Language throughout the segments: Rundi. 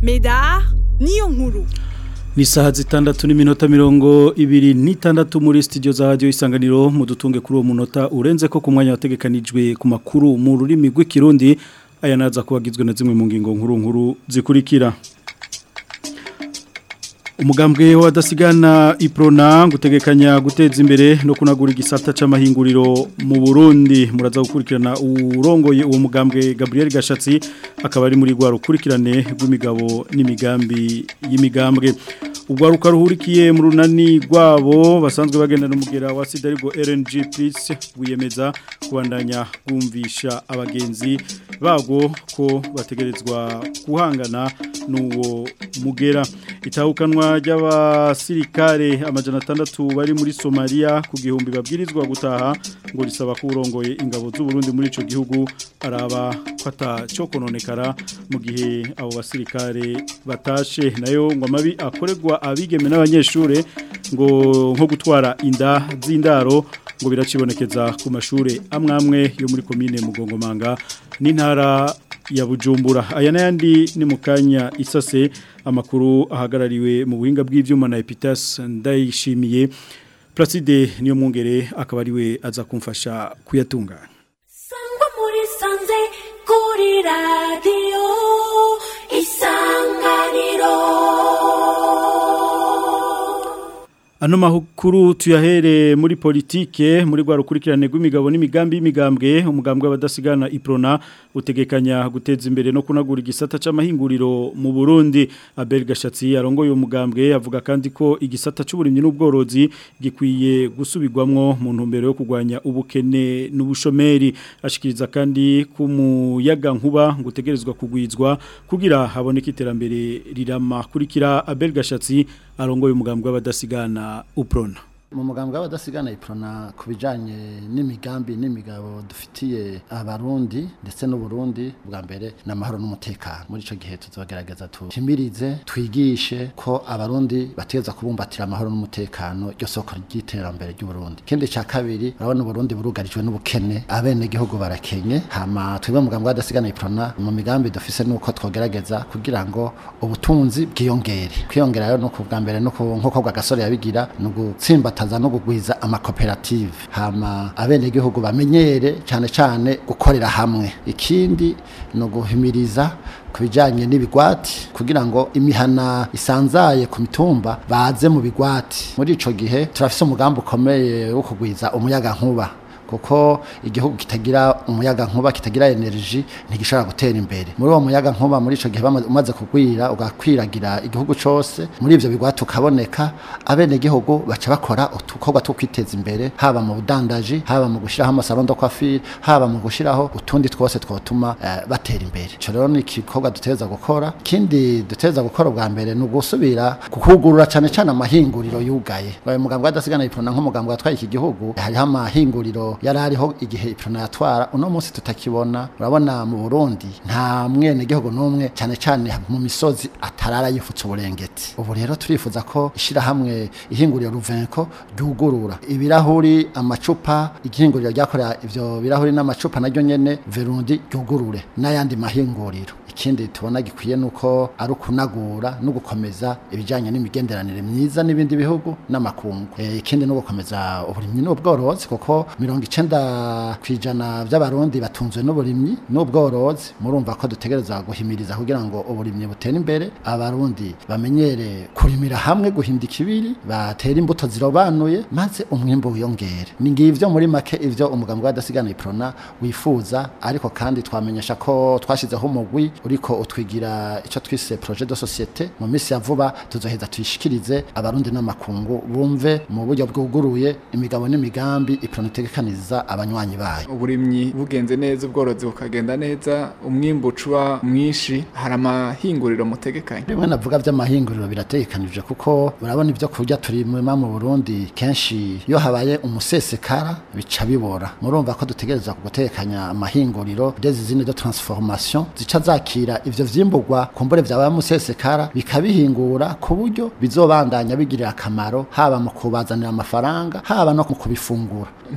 Medar niyo nkuru ni saha zitandatu n'iminota mirongo ibiri n'itandatu muri studio za radio isanganiro mudutunge kuri uwo munota urenze ko ku mwanya wategekanijwe ku makuru mu rurimi rw'ikirundi aya naza kubagizwe na zimwe mu ngingo nkuru nkuru zikurikira umugambwe wadasigana iprona gutegekanya guteza imbere no kunagura igisata c'amahinguriro mu Burundi muraza gukurikirana urongoye uwo mugambwe Gabriel Gashatsi akaba ari muri gwa rukurikirane rw'imigabo n'imigambi y'imigambwe ubwaruka ruhurikiye mu runani rwabo basanzwe bagenda n'umugera wa sida ariko RNG Plus wiyemeza kubandanya kumvisha abagenzi bago ko bategerezwa kuhangana n'uwo mugera itahukanwa ry'abasirikare amajana atandatu bari muri Somalia ku gihumbi babwirizwa gutaha ngo risaba ko urongoye ingabo z'u Burundi muri ico gihugu araba ko atacyo kononekara mu gihe abo basirikare batashe nayo ngo amabi akorerwa abigeme n'abanyeshure ngo nko gutwara inda z'indaro ngo biracibonekeza ku mashure amwamwe yo muri komine Mugongomanga n'intara ya Bujumbura aya nayandi ni mukanya isase amakuru ahagarariwe mu buhinga bw'ivyuma na Epitas ndayishimiye Placide niyo mwongere akaba ariwe aza kumfasha kuyatunganya Sangwa muri sanze kuri radio isanganiro Ano mahukuru tuyahere muri politike muri gwa rukurikirane rw'imigabo n'imigambi y'imigambwe umugambwe w'abadasigana iprona utegekanya guteza imbere no kunagura igisata c'amahinguriro mu Burundi Abel Gashatsi arongoye umugambwe avuga kandi ko igisata c'uburimyi n'ubworozi gikwiye gusubirwamwo mu ntumbero yo kugwanya ubukene n'ubushomeri ashikiriza kandi ku muyaga nkuba gutegerezwa kugwizwa kugira haboneke iterambere rirama kurikira Abel Gashatsi arongoye umugambwe w'abadasigana uprona mu mugambwe w'abadasigana iprona ku bijanye n'imigambi n'imigabo dufitiye abarundi ndetse n'uburundi bwa mbere n'amahoro n'umutekano muri ico gihe tuzogerageza tuhimirize twigishe ko abarundi bategeza kubumbatira amahoro n'umutekano ryo soko ry'iterambere ry'uburundi ikindi ca kabiri urabona uburundi burugarijwe n'ubukene abene gihugu barakenye hama twebwe mu mugambwe w'abadasigana iprona mu migambi dufise nuko twogerageza kugira ngo ubutunzi bwiyongere kwiyongera rero no ku bwa mbere no nkuko gasore yabigira no gutsimbata bakaza no kugwiza amakoperative hama abene gihugu bamenyere cyane cyane gukorera hamwe ikindi no guhimiriza kubijanye n'ibigwati kugira ngo imihana isanzaye ku mitumba baze mu bigwati muri ico gihe turafise umugambi ukomeye wo kugwiza umuyaga nkuba kuko igihugu kitagira umuyaga nkuba kitagira energy ntigishobora gutera imbere muri uwo muyaga nkuba muri ico gihe umaze kugwira ugakwiragira igihugu cose muri ivyo bigwa tukaboneka abene gihugu baca bakora utukorwa two kwiteza imbere haba mu budandaji haba mu gushiraho amasalondo kwa fil haba mu gushiraho utundi twose twotuma uh, batera imbere ico rero ni igikorwa duteza gukora kindi duteza gukora bwa mbere ni ugusubira kukugurura cane cane amahinguriro yugaye mugambwe adasigana iprona nk'umugambwe watwaye iki gihugu hariho amahinguriro yari ariho igihe iprona yatwara uno munsi tutakibona urabona mu Burundi nta mwene gihugu n'umwe cyane cyane mu misozi atarara yifutse uburengeti ubu rero turifuza ko ishira hamwe ihinguriro ruvenko ryugurura ibirahuri amacupa igihinguriro ryakorera ivyo birahuri n'amacupa naryo nyene verundi ryugurure n'ayandi mahinguriro ikindi tubona gikwiye nuko ari ukunagura no gukomeza ibijanye n'imigenderanire myiza n'ibindi bihugu n'amakungu e, ikindi no gukomeza uburimyi n'ubworozi kuko mirongo icenda kwijana by'abarundi batunzwe n'uburimyi n'ubworozi murumva ko dutegereza guhimiriza kugira ngo uburimyi butere imbere abarundi bamenyere kurimira hamwe guhinda ikibiri batera imbuto zirobanuye maze umwimbo wiyongere ni ngivyo muri make ivyo umugambwe w'adasigana iprona wifuza ariko kandi twamenyesha ko twashizeho umugwi uriko utwigira ico twise projet de société mu misi ya vuba tuzoheza tuyishikirize abarundi n'amakungu bumve mu buryo bwuguruye imigabo n'imigambi iprona itegekaniza abanywanyi bayo uburimyi bugenze neza ubworozi bukagenda neza umwimbu ucuba mwinshi hari amahinguriro mutegekanye bimwe navuga vy'amahinguriro birategekanije kuko urabona ivyo kurya turi mu mu Burundi kenshi iyo habaye umusesekara bica bibora murumva ko dutegereza gutekanya amahinguriro des usines de transformation zica zakira ivyo vyimburwa kumbure vyabaye umusesekara bikabihingura ku buryo bizobandanya bigirira akamaro haba mu kubazanira amafaranga haba no mu kubifungura ntimuraba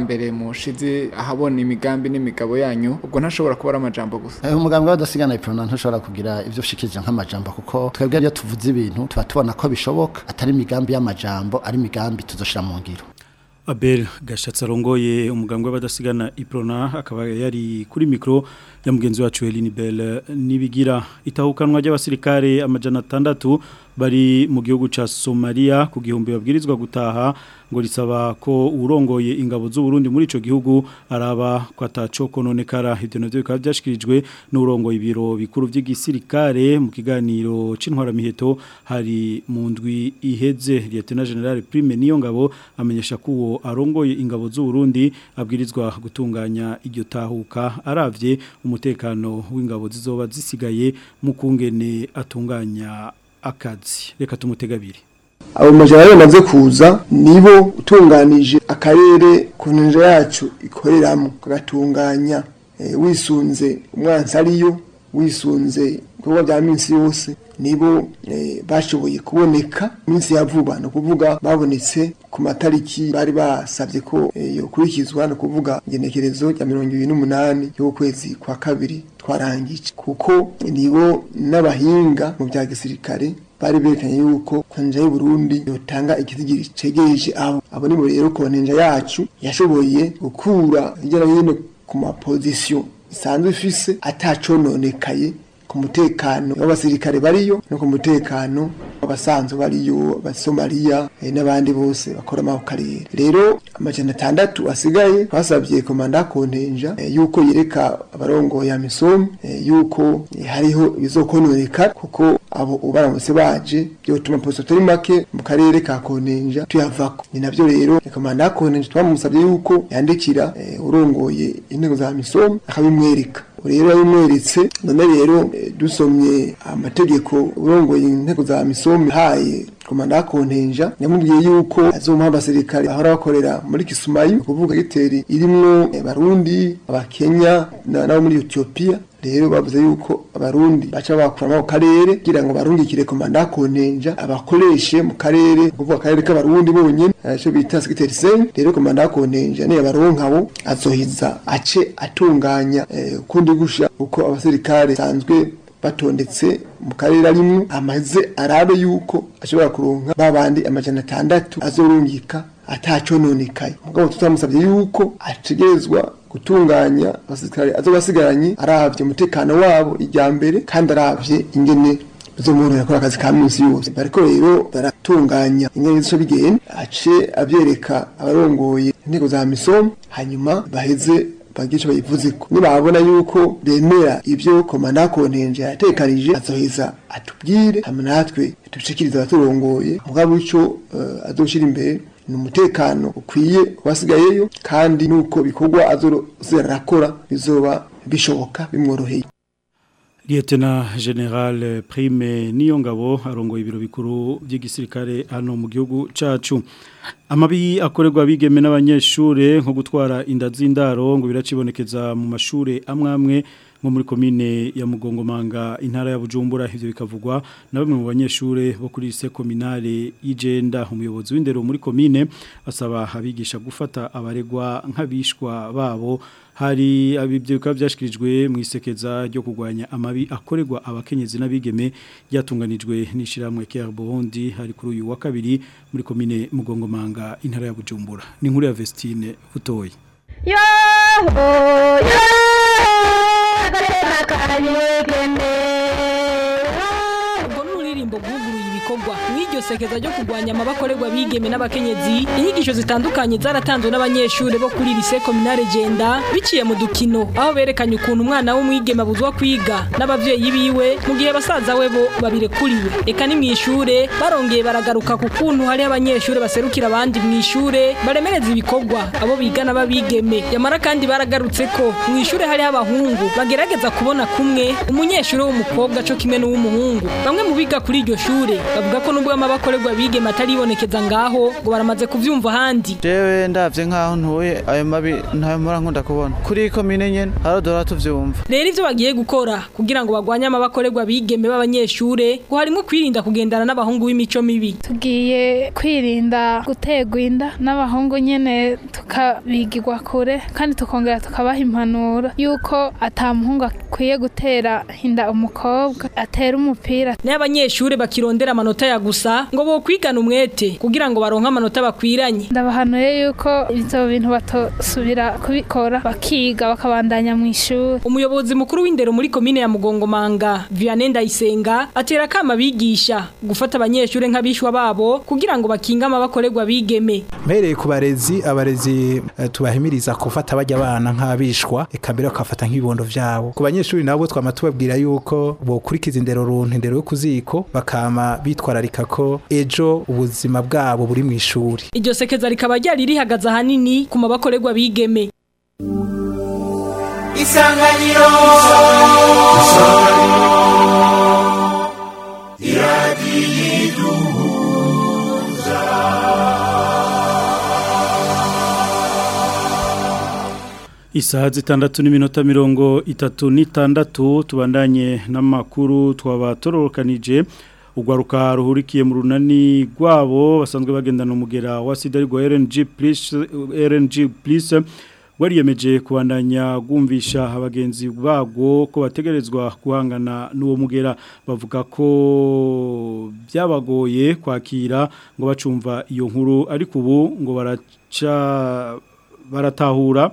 mbere mushize ahabona imigambi n'imigabo yanyu ubwo ntashobora kuba ari amajambo gusa Eh, umugambi w'adasigana iprona ntushobora kugira ivyo ushikije nk'amajambo kuko twebwe iyo tuvuze ibintu tuba tubona ko bishoboka atari imigambi y'amajambo ari imigambi tuzoshira mu ngiro Abel Gashatsi arongoye umugambwe w'abadasigana Iprona akaba yari kuri mikro ya mugenzi wacu Eline Bell nibigira itahukanwa ry'abasirikare amajana atandatu bari mu gihugu ca Somalia ku gihumbi babwirizwa gutaha ngo risaba ko urongoye ingabo z'u Burundi muri ico gihugu araba ko ataco kononekara ivyo navyo bikaba byashikirijwe n'urongoye ibiro bikuru vy'igisirikare mu kiganiro c'intwara miheto hari mu ndwi iheze Lieutenant General Prime niyo ngabo amenyesha ko uwo arongoye ingabo z'u Burundi abwirizwa gutunganya iryo tahuka aravye umutekano w'ingabo zizoba zisigaye mu kungene atunganya akazi reka tumutegabire abo majana bamaze kuza nibo utunganije akarere ku nja yacu ikoreramo kagatunganya eh, wisunze umwansi ariyo wisunze ibikorwa bya minsi yose nibo eh, bashoboye kuboneka minsi ya vuba ni ukuvuga babonetse ku matariki bari basabye ko eh, yokurikizwa ni ukuvuga ingenekerezo rya mirongo ibiri n'umunani y'ukwezi kwa kabiri twarangije kuko nibo n'abahinga mu bya gisirikare bari berekanye yuko konja y'u Burundi yotanga ikizigiri cegereje abo abo nibo rero konja yacu yashoboye gukura hirya no hino ku mapozisiyo isanzwe ifise atacononekaye ku mutekano w'abasirikare bariyo no ku mutekano w'abasanzwe bariyo abasomaliya eh, n'abandi bose bakora mu karere rero amajana atandatu asigaye twasabye komanda kontenja eh, yuko yereka abarongoye amisom eh, yuko eh, hariho ibizokononekara kuko abo ubaramutse baje byotuma posto turi make mu karere ka kontenja tuyavako ni navyo rero komanda kontenja twamusabye yuko yandikira eh, urongoye intego za misom akabimwereka rero yabimweretse none rero eh, dusomye amategeko urongoye intego za misomi haye komanda kontenja yamubwiye yuko azomuha abasirikare ahora bakorera muri Kisumayu kuvuga giteri irimwo eh, barundi abakenya na- nabo muri Ethiopia rero bavuze yuko abarundi baca bakura mu karere kugira ngo barungikire komanda kontenja abakoreshe mu karere kuvuga akarere k'abarundi bonyene aco bita secretary sen rero komanda kontenja ne abaronkabo azohiza ace atunganya eh, kundi gusha uko abasirikare sanzwe batondetse mu karere arimwo amaze arabe yuko ashobora kuronka babandi amajana atandatu azorungika atacononekaye mugabo tutamusabye yuko ategerezwa gutunganya abasirikare azobasigaranye aravye umutekano wabo ijya mbere kandi aravye ingene bizomworohera gukora akazi ka minsi yose bariko rero baratunganya ingene zico bigenda ace avyereka abarongoye intego za misomo hanyuma baheze bagice bayivuzeko nibabona yuko bemera ivyo komanda kontenje yatekanije azoheza atubwire hamwe natwe tubishikiriza abaturongoye mugabo ico uh, azoshira imbere ni umutekano ukwiye wasigayeyo kandi nuko bikorwa azorakora bizoba bishoboka bimworoheye Lieutenant General Prime Niyongabo arongoye ibiro bikuru by'igisirikare hano mu gihugu cacu amabi akorerwa bigeme n'abanyeshure nko gutwara inda z'indaro ngo biracibonekeza mu mashure amwe amwe nko muri komine ya Mugongomanga intara ya Bujumbura ivyo bikavugwa na bamwe mu banyeshure bo kuri lycée communale y'Igenda umuyobozi w'indero muri komine asaba abigisha gufata abaregwa nk'abishwa babo hari abibyo bikaba byashikirijwe mu isekeza ryo kurwanya amabi akorerwa abakenyezi n'abigeme ryatunganijwe n'ishiramwe Care Burundi hari kuri uyu wa kabiri muri komine Mugongomanga intara ya Bujumbura ni nkuru ya Vestine Butoyi yo yo agateka kabigeme ubwo n'uririmbo bwuguruye ibikorwa mw'iryo sekeza ryo kurwanya amabakorerwa bigeme n'abakenyezi inyigisho zitandukanye zaratanzwe n'abanyeshuri bo kuri lycée communale Genda biciye mu dukino aho berekanye ukuntu umwana w'umwigeme abuzwa kwiga n'abavyeyi biwe mu gihe basaza we bo babirekuriwe eka ni mw'ishure barongeye baragaruka ku kuntu hari abanyeshuri baserukira abandi mw'ishure baremereza ibikorwa abo bigana babigeme yamara kandi baragarutse ko mw'ishure hari abahungu bagerageza kubona kumwe umunyeshuri w'umukobwa co kimwe n'uw'umuhungu bamwe mu biga kuri iryo shure bavuga bavuga ko nubwo amabakorerwa bigeme ataribonekeza ngaho ngo baramaze kuvyumva ahandi jewe ndavye nkaho ntuye ayo mabi ntayo mpora nkunda kubona kuri komine nyene haradora tuvyumva rero ivyo bagiye gukora kugira ngo bagwanye amabakorerwa bigeme b'abanyeshure ngo harimo kwirinda kugendana n'abahungu b'imico mibi tugiye kwirinda guterwa inda n'abahungu nyene tukabigirwa kure kandi tukongera tukabaha impanuro yuko ata muhungu akwiye gutera inda umukobwa atera umupira n'abanyeshure bakirondera amanota ya gusa ngo bo kwigana umwete kugira ngo baronke amanota bakwiranye ndabahanuye yuko ivyo bintu batosubira kubikora bakiga bakabandanya mu ishuri umuyobozi mukuru w'indero muri komine ya Mugongomanga Vianney Ndayisenga atera kama bigisha gufata abanyeshure nk'abishwa babo kugira ngo bakinga amabakorerwa bigeme mpereye ku barezi abarezi eh, tubahimiriza gufata bajya abana nk'abishwa eka mbere bakafata nk'ibibondo vyabo ku banyeshuri nabo twama tubabwira yuko bokurikiza indero runtu indero yo kuziko bakama bitwararika ko ejo ubuzima bwabo buri mu ishuri iryo sekeza rikaba ryari rihagaze ahanini ku mabakorerwa bigeme isanganiro Isaha zitandatu n'iminota mirongo itatu n'itandatu tubandanye n'amakuru twabatororokanije ugwaruka ruhurikiye mu runani rwabo basanzwe bagendana umugera wa sida rwa RNG plus RNG plus wariyemeje kubandanya gumvisha abagenzi bagwo ko bategerezwa guhangana n'uwo mugera bavuga ko byabagoye kwakira ngo bacumva iyo nkuru ariko ubu ngo baraca baratahura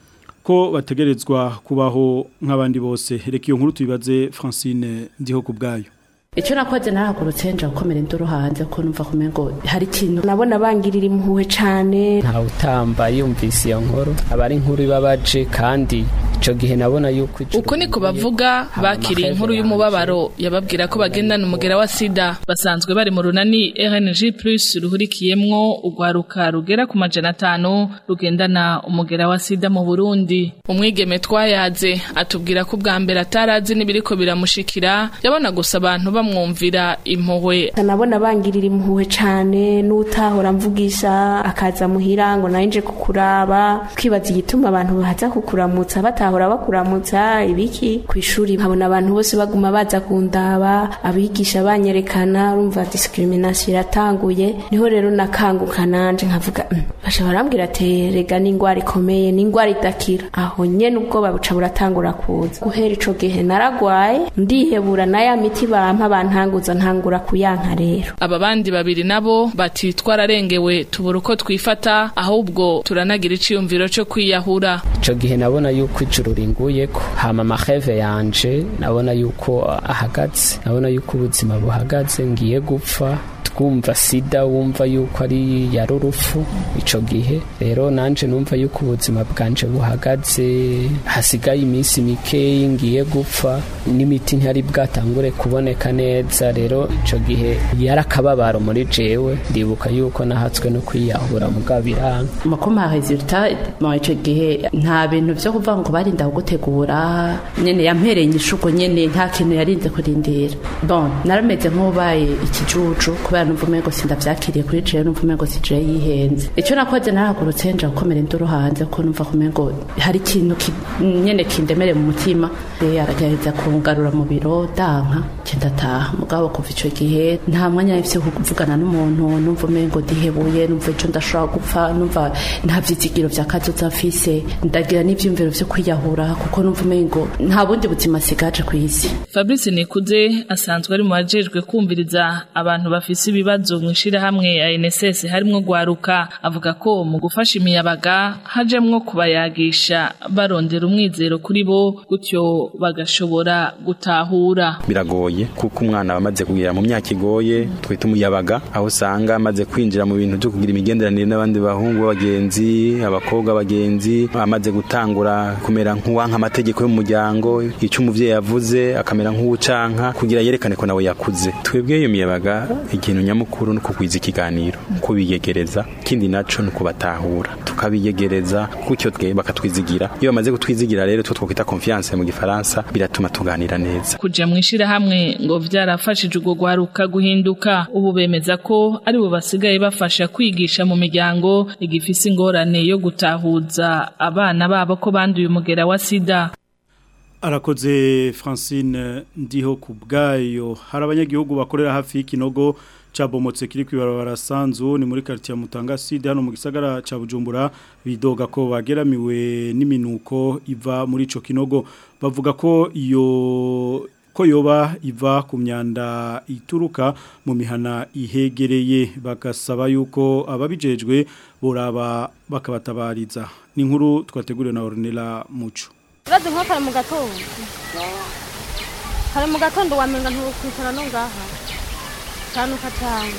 ko bategerezwa kubaho nk'abandi bose reka iyo nkuru tuyibaze Francine ndiho ku bwayo icyo nakoze narahagurutse nja gukomera induru hanze ko numva kumenya ngo hari ikintu nabona bangirira impuhwe cyane ntawe utamba yumvise iyo nkuru aba ari inkuru ibabaje kandi icyo gihe nabona yuko uko niko bavuga bakiriye inkuru y'umubabaro yababwira ko bagendana umugera wa sida basanzwe bari mu runani RNG plus ruhurikiyemwo urwaruka rugera ku majana atanu rugendana umugera wa sida mu Burundi umwigeme twayaze atubwira ko ubwa mbere atarazi n'ibiriko biramushikira yabona gusa abantu bamwumvira impuhwe nabona bangirira impuhwe cyane n'utahora mvugisha akaza muhira ngo nawe nje kukuraba twibaza igituma abantu baza kukuramutsa batahora bakuramutsa ibiki ku ishuri nkabona abantu bose baguma baza kundaba abigisha banyerekana urumva discrimination iratanguye niho rero nakanguka nanje nkavuga basha barambwira ati rega n'ingwara ikomeye n'ingwara idakira aho nyene ubwoba buca buratangura kuza guhera ico gihe naragwaye ndihebura na ya miti bampa bantanguza ntangura kuyanka rero aba bandi babiri nabo bati twararengewe tubura uko twifata ahubwo turanagira iciyumviro cyo kwiyahura icyo gihe nabona yuko ijuru ringuye ko hama amaheve yanje nabona yuko ahagaze nabona yuko ubuzima buhagaze ngiye gupfa twumva sida wumva yuko ari ya rurufu ico gihe rero nanje numva yuko ubuzima bwanje buhagaze hasigaye iminsi mikeyi ngiye gupfa n'imiti ntiyari bwatangure kuboneka neza rero ico gihe yarakababaro muri jewe ndibuka yuko nahatswe no kwiyahura mugabo biranga makoma resultat mu ico gihe nta bintu vyo kuvuga ngo barinda gutegura nyene yampereye inyishuko nyene nta kintu yarinze kurindira bon narameze nk'ubaye ikijuju kubera numva umengo sindavyakiriye kuri jewe numva umengo si jewe yihenze ico nakoze narahagurutse nja gukomera induru hanze ko numva kumengo hari ikintu nyene kindemere mu mutima aragerageza kungarura mu biro danka ndataha mugabo kuva ico gihe nta mwanya nafise wo kuvugana n'umuntu numva umengo ndihebuye numva ico ndashobora gupfa numva nta vyizigiro vya kazoza mfise ndagira n'ivyumviro vyo kwiyahura kuko numva umengo nta bundi buzima sigaje kw'isi Fabrice Nikuze asanzwe ari mu bajejwe kumviriza abantu bafise ibibazo mu ishirahamwe ya NSS harimwo gwaruka avuga ko mu gufasha imiyabaga hajemwo kubayagisha barondera umwizero kuri bo gutyo bagashobora gutahura biragoye kuko umwana amaze kugira mu myaka igoye twita umuyabaga aho usanga amaze kwinjira mu bintu byo kugira imigenderanire n'abandi bahungu b'abagenzi abakobwa bagenzi amaze gutangura kumera nk'uwanka amategeko y'umuryango icyo umuvyeyi yavuze akamera nk'uwucanka kugira yerekane ko nawe yakuze twebwe iyo miyabaga ikintu ikintu nyamukuru no kugwiza ikiganiro kubiyegereza kindi naco no kubatahura tukabiyegereza gutyo twe bakatwizigira iyo bamaze kutwizigira rero two twokwita confiance mu gifaransa biratuma tuganira neza kuja mwishira hamwe ngo vyarafashije ugo gwaruka guhinduka ubu bemeza ko ari bo basigaye bafasha kwigisha mu miryango igifise ingorane yo gutahuza abana babo ko banduye umugera wa sida arakoze Francine ndiho ku bwayo hari abanyagihugu bakorera hafi y'ikinogo cabomotse kiri kwibarabara sanzu ni muri quartier Mutanga Sud hano mu gisagara ca Bujumbura bidoga ko bageramiwe n'iminuko iva muri ico kinogo bavuga ko iyo ko yoba iva ku myanda ituruka mu mihana ihegereye bagasaba yuko ababijejwe boraba bakabatabariza ni inkuru twateguriwe na Ornella Muco Urazi nko kare mu gatondo kare mu gatondo wamenga ntukwicara no ngaha tanuka cyane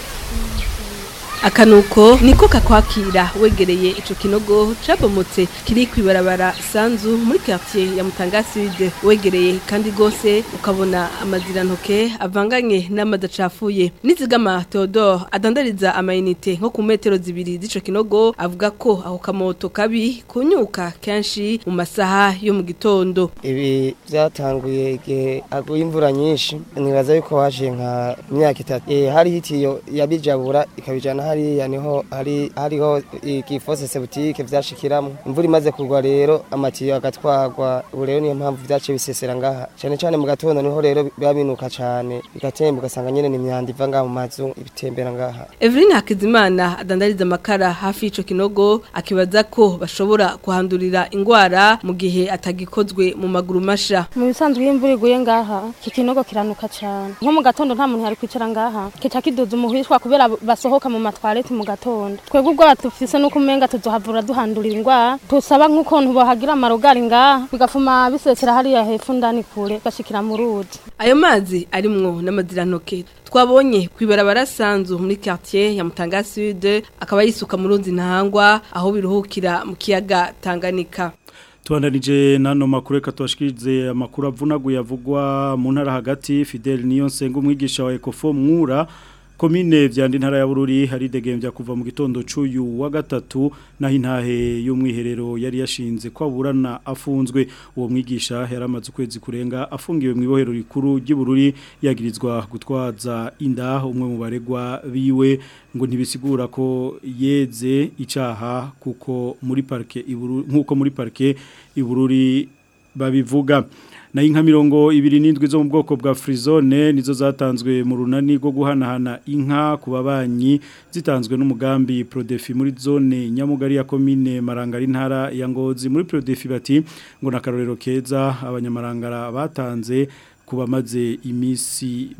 akanuko niko kakwakira wegereye ico kinogo cabomotse kiri kwibarabara sanzu muri quartier ya Mutanga Sud wegereye kandi gose ukabona amazirantoke avanganye n'amadacafuye nizigama Theodore adandariza amayinite nko ku metero zibiri z'ico kinogo avuga ko aho kamoto kabi kunyuka kenshi mu masaha yo mu gitondo ibi byatanguye igihe aguye imvura nyinshi nibaza yuko waje nka myaka itatu e, hari hitiyo yabijabura ikabijana hariya niho hari hariho igifose sebutike vyashikiramo imvura imaze kugwa rero amatiyo agatwarwa ubu rero niyo mpamvu vyace bisesera ngaha cyane cyane mu gatondo niho rero biba binuka cyane bigatemba ugasanga nyene ni imyanda iva ngaha mu mazu ibitembera ngaha Evelyn Hakizimana adandariza amakara hafi y'ico kinogo akibaza ko bashobora kuhandurira ingwara mu gihe atagikozwe mu maguru masha mu bisanzwe iyo imvura iguye ngaha iki kinogo kiranuka cyane nko mu gatondo nta muntu yari kwicara ngaha kica kiduza umuhishwa kubera basohoka mu matwarete mu gatondo twebwe ubwo batufise nuko umenga tuzohavura duhandurira ingwara tusaba nk'ukuntu bahagira amarogari ngaha bigafuma bisesera hariya hepfo ndani kure gashikira mu ruzi ayo mazi arimwo n'amazirantoke twabonye kwibarabara sanzu muri quartier ya Mutanga Sud akaba yisuka mu ruzi ntahangwa aho biruhukira mu kiyaga Tanganyika Tuandanije nano makuru reka tubashikirize amakuru avunaguye avugwa mu ntara hagati Fidel Niyonsenga umwigisha wa Ecofo mwura komine vyandi ntara ya Bururi hari degembya kuva mu gitondo cuyu wa gatatu naho intahe y'umwiherero yari yashinze kwaburana afunzwe uwo mwigisha yaramaze ukwezi kurenga afungiwe mu ibohero rikuru ry'Ibururi yagirizwa gutwaza inda umwe mu baregwa biwe ngo ntibisigura ko yeze icaha kuko muri parke Ibururi nkuko muri parke Ibururi babivuga na inka mirongo ibiri n'indwi zo mu bwoko bwa frizone nizo zatanzwe mu runani rwo guhanahana inka ku babanyi zitanzwe n'umugambi Prodefi muri zone nyamugari ya komine Marangara intara ya Ngozi muri Prodefi bati ngo nakarorero keza abanyamarangara batanze kuba maze imisi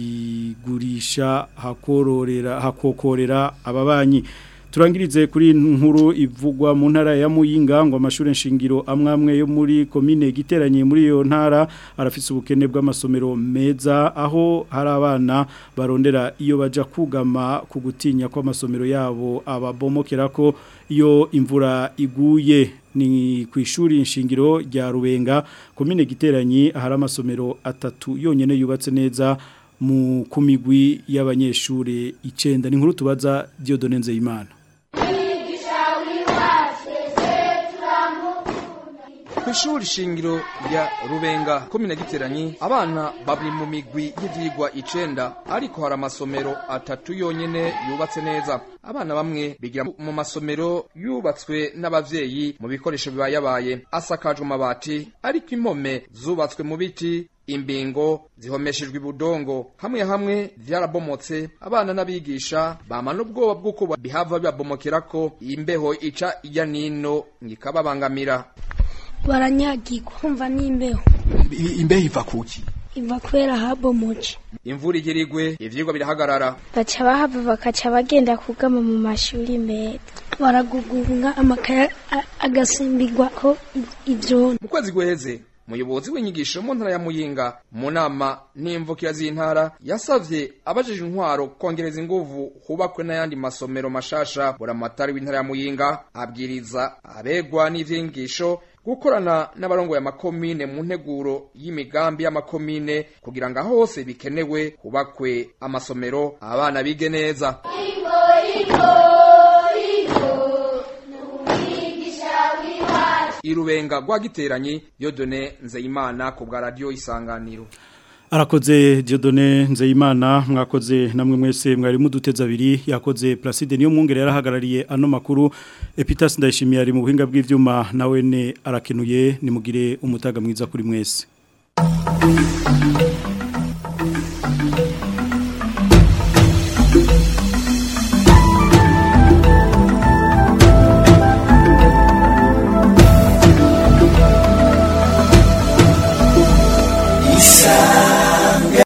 bazigurisha hakororera hakokorera ababanyi turangirize kuri nkuru ivugwa mu ntara ya Muyinga ngo amashuri nshingiro amwamwe yo muri komine giteranye muri iyo ntara arafise ubukene bw'amasomero meza aho hari abana barondera iyo baja kugama ku gutinya ko amasomero yabo ababomokera ko iyo imvura iguye ni ku ishuri nshingiro rya Rubenga komine giteranye ahari amasomero atatu yonyene yubatse neza mu kumigwi y'abanyeshuri icenda ni nkuru tubaza Dieudonne Nzeyimana kw'ishuri shingiro rya rubenga komine giteranyi abana bari mu migwi y'ivyigwa icenda ariko hari amasomero atatu yonyene yubatse neza abana bamwe bigira mu masomero yubatswe n'abavyeyi mu bikoresho bibayabaye asakajwe amabati ariko impome zubatswe mu biti imbingo zihomeshejwe ibudongo hamwe hamwe vyarabomotse abana n'abigisha bama n'ubwoba bw'uko bihava bibabomokerako imbeho ica ijya nino ngikababangamira baranyagirwa kumva n'imbeho imbeho iva kuki iva kubera habomoje imvura igira igwe ivyigwa birahagarara baca bahava bakaca bagenda kugama mu mashuri meza baragugunga amakaye agasimbirwa ko ivyondo mu kwezi guheze umuyobozi w'inyigisho mu ntara ya muyinga mu nama n'imvukira z'intara yasavye abajije intwaro kongereza inguvu hubakwe n'ayandi masomero mashasha buramatari w'intara ya muyinga abwiriza abegwa n'ivy'inyigisho gukorana n'abarongoye amakomine mu nteguro y'imigambi y'amakomine kugira ngo aho hose bikenewe hubakwe amasomero abana bige neza irubenga rwa giteranyi yodone nzeyimana ku bwa radiyo isanganiro Arakoze Diodone Nzeyimana mwakoze namwe mwese mwari muduteza abiri yakoze Placide niyo mwungere yarahagarariye ano makuru Epitas ndayishimiye ari mu buhinga bw'ivyuma nawe ne arakenuye nimugire umutaga mwiza kuri mwese